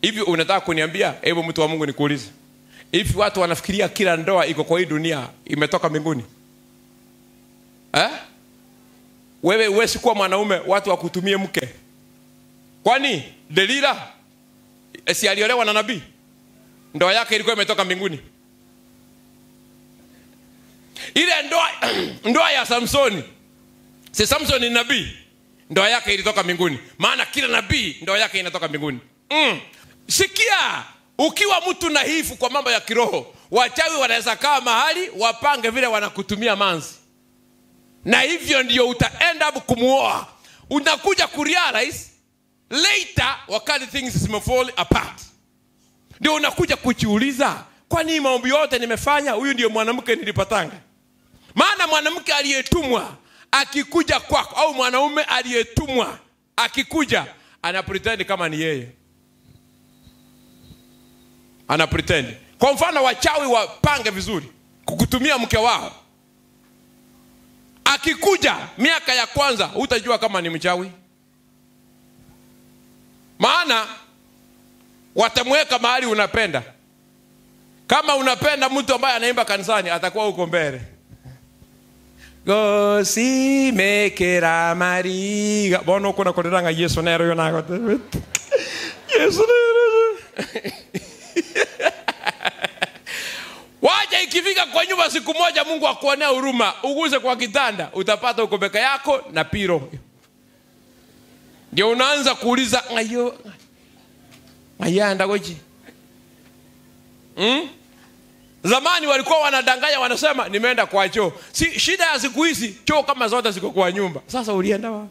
hivi unataka kuniambia hebu mtu wa mungu nikuulize hivi watu wanafikiria kila ndoa iko kwa hii dunia imetoka mbinguni eh? wewe uwezi kuwa mwanaume watu wakutumie mke kwani delila eh, si aliolewa na nabii ndoa yake ilikuwa imetoka mbinguni ile ndoa ndoa ya samsoni si samson ni nabii ndoa yake ilitoka mbinguni maana kila nabii ndoa yake inatoka mbinguni mm. sikia ukiwa mtu nahifu kwa mambo ya kiroho wachawi wanaweza kaa mahali wapange vile wanakutumia manzi na hivyo ndio utaenda kumuoa unakuja kurealize later wakati things zimefall apart ndio unakuja kujiuliza kwani maombi yote nimefanya huyu ndio mwanamke nilipatanga maana mwanamke aliyetumwa akikuja kwako au mwanaume aliyetumwa akikuja ana pretend kama ni yeye ana pretend kwa mfano wachawi wapange vizuri kukutumia mke wao akikuja miaka ya kwanza hutajua kama ni mchawi maana watamweka mahali unapenda kama unapenda mtu ambaye anaimba kanisani atakuwa huko mbele gosimekera mariga bona ukuna kuriranga yesu nero yo nagote yesu nero waja ikifika kwa nyumba siku moja mungu akuonea huruma uguze kwa kitanda utapata uko peke yako na piro ndio unaanza kuuliza ngayo ngayanda goji mm? zamani walikuwa wanadanganya wanasema nimeenda kwa choo si, shida ya siku hizi choo kama zote ziko kwa nyumba sasa ulienda wa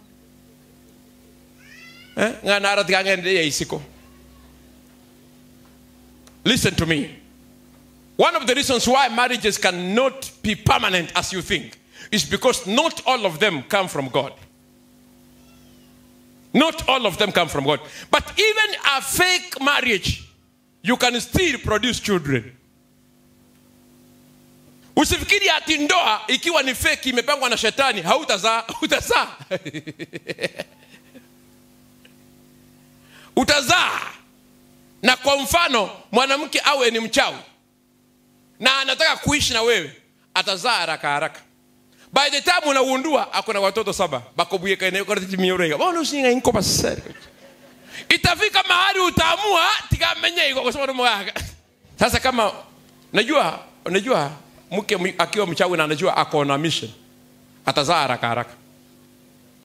eh? nganaratikagendeya isiko listen to me one of the reasons why marriages cannot be permanent as you think is because not all of them come from god not all of them come from god but even a fake marriage you can still produce children usifikiri ati ndoa ikiwa ni feki imepangwa na shetani hautazaa utazaa utazaa na kwa mfano mwanamke awe ni mchawi na anataka kuishi na wewe atazaa haraka haraka by the time unaundua akona watoto saba bakobwikanekoratimiorega itafika mahali utaamua tikamenye iko kwa sababu mwaka sasa kama najua unajua mke mwi- akiwa mchawi na anajua ako na mission atazaa haraka haraka